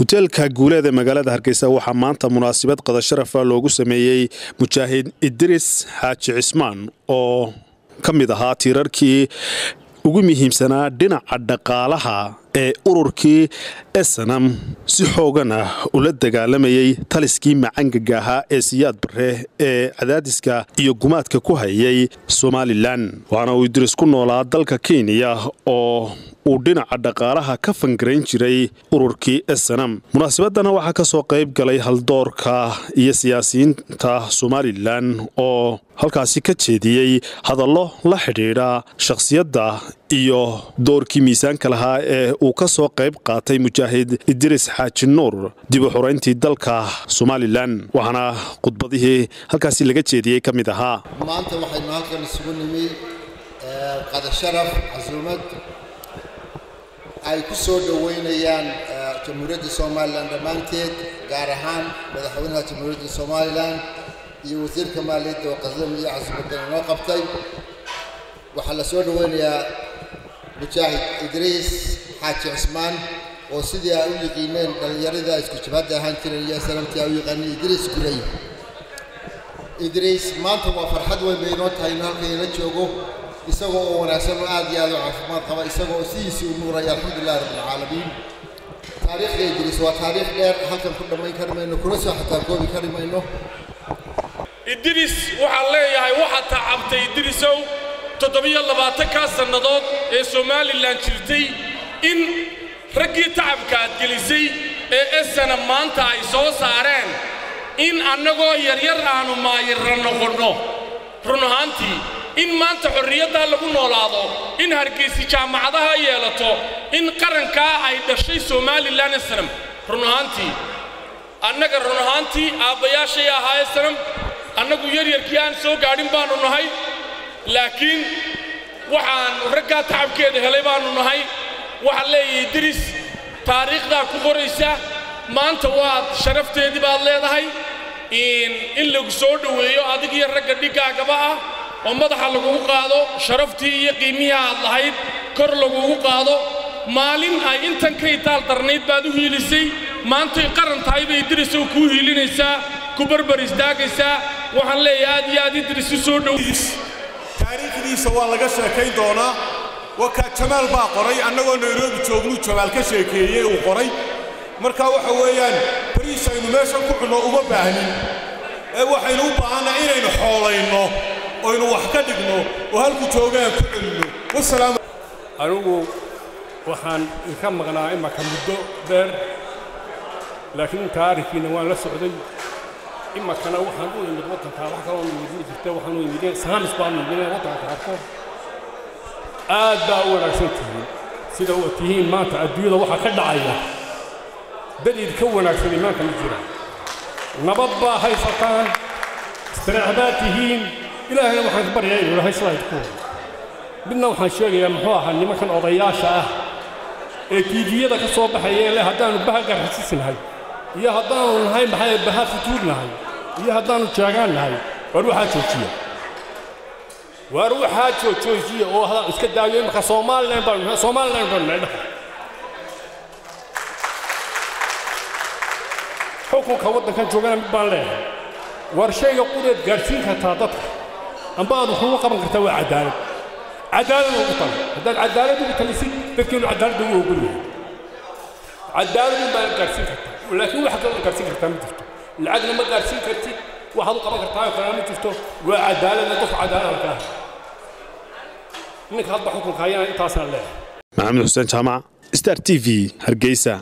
hoteelka guuleed ee magaalada hargeysa waxaa maanta munaasabad qadasharafa loogu sameeyey mujaahid idris xaaji cismaan oo ka mid ahaa tiirarkii ugu muhiimsanaa dhinaca dhaqaalaha ee ururkii esanam si xoogan ah ula dagaalamayay taliskii macangaga ahaa ee siyaad bare ee cadaadiska iyo gumaadka ku hayay somalilan waxaana uu idris ku noolaa dalka kenya oo uu dhinaca dhaqaalaha ka fangarayn jiray ururkii esanam munaasabadana waxaa ka soo qayb galay haldoorka iyo siyaasiyiinta somalilan oo halkaasi ka jeediyey hadallo la xidhiidha shakhsiyadda iyo doorkii miisaanka lahaa ee uu ka soo qayb qaatay mujaahid idris xaaji nuur dib u xorayntii dalka somalilan waxaana khudbadihii halkaasi laga jeediyey ka mid ahaa maanta waxaynu halkan isugu nimi qadasharaf casuumad ay ku soo dhoweynayaan jamhuuriyadda somalilan dhammaanteed gaar ahaan madaxweynaha jamhuuriyadda somalilan iyo wasiirka maaliyadda oo qasdam iyo casuumadan inoo qabtay waxaa la soo dhoweynayaa mujaahid idriis xaaji cismaan oo sidii ay u yiqiineen dhallinyarada isku jabhadda ahaan jireen iyo sanamtii ay u yaqaaneen idriis gulay idriis maanta waa farxad weyn bay inoo tahay inuu halkan ila joogo isagoo oo wanaagsan oo aad iyo aad u caafimaad qaba isagoo oo sidiisii u nuuraya alxamdulilahi rabbilcaalamiin taariikhda idriis waa taariikh dheer halkan ku dhammayn kari mayno kuna soo xataa koobi kari mayno idriis waxaan leeyahay waxaad tacabtay idriisow toddobiyo labaatankaa sannadood ee somalilan jirtay in raggii tacabka aad gelisay ee esana maanta ay soo saareen in annagoo yaryar aannu maayirra noqonno run ahaantii in maanta xorriyaddaa lagu noolaado in hargaysi jaamacadaha yeelato in qarankaa ay dhashay somalilan esanam run ahaantii annaga run ahaantii aabbayaashay ahaa esanam annagu yaryarkii aan soo gaadhin baannu nahay laakiin waxaannu raggaa tacabkeeda helay baannu nahay waxaan leeyahay diris taariikhdaa ku qoraysa maanta waad sharafteedii baad leedahay in lagu soo dhoweeyo adig iyo ragga dhiggaagaba ah oo madaxa lagugu qaado sharaftii iyo qiimihii aad lahayd kor lagugu qaado maalin ay intan ka itaal darnayd baad u hiilisay maantay qaran tahay bay dirisow kuu hiilinaysaa ku barbar istaagaysaa waxaan leeyahay aad iyo aad idris u soo dhow taariikhdiisa waa laga sheekayn doonaa wakaa jamaal baa qoray annagoo nairobi joognuu jamaal ka sheekeeyey uu qoray marka waxa weeyaan bariis aynu meeshan ku cunno uma baahnin ee waxaynu u baahannaha inaynu xoolayno oynu wax ka dhigno oo halku joogaan ku celinno wasalaam anigu waxaan inka maqnaa imaka muddo dheer laakiin taarikiina waan la socday imakana waxaan u imid waddankaa wax kaloo nimidin jirta waxaan u imideen saamis baan nimideen waddanka arko aad baa u wanaagsan tihiin sida u tihiin maanta adduunyada waxaa ka dhacaya daliil ka wanaagsan imaanka ma jira nabad baa haysataan istirax baad tihiin ilaahayna waxaan ka baryaa inuu ilahay sidaa idku midna waxaan sheegayaa muxuu ahaa nimankan odayaasha ah ee tiiviyada ka soo baxaya ee leh haddaannu baha garxasisnahay iyo haddaannu nahay maxay baha futuur nahay iyo haddaannu jaagaan nahay waar waxaa joojiya waar waxaa joojoojiya oo hadaan iska daayo imaka somalilan baan somalilan baan nahay dhaha xukunka waddankan joogana mid baan leeyahay waar shayga qureed gaadhsiin kartaa dadka amba aad wuxuugu qaban kartaa waa cadaalad cadaalad ugu tala haddaad cadaalad ugu talisid dadkeenu cadaaladda ugu ogol yahay cadaalad un baad gaadhsiin kartaa laakiin wax kaloo gaadhsiin kartaa ma jirto lacagna ma gaadhsiin kartid waxaad u qaban kartaa oo kalena ma jirto waa cadaaladna qofka cadaaladka ah ninka hadda xukunka hayana intaasaan leeyahay maxamed xuseen jaamac star t v hargeysa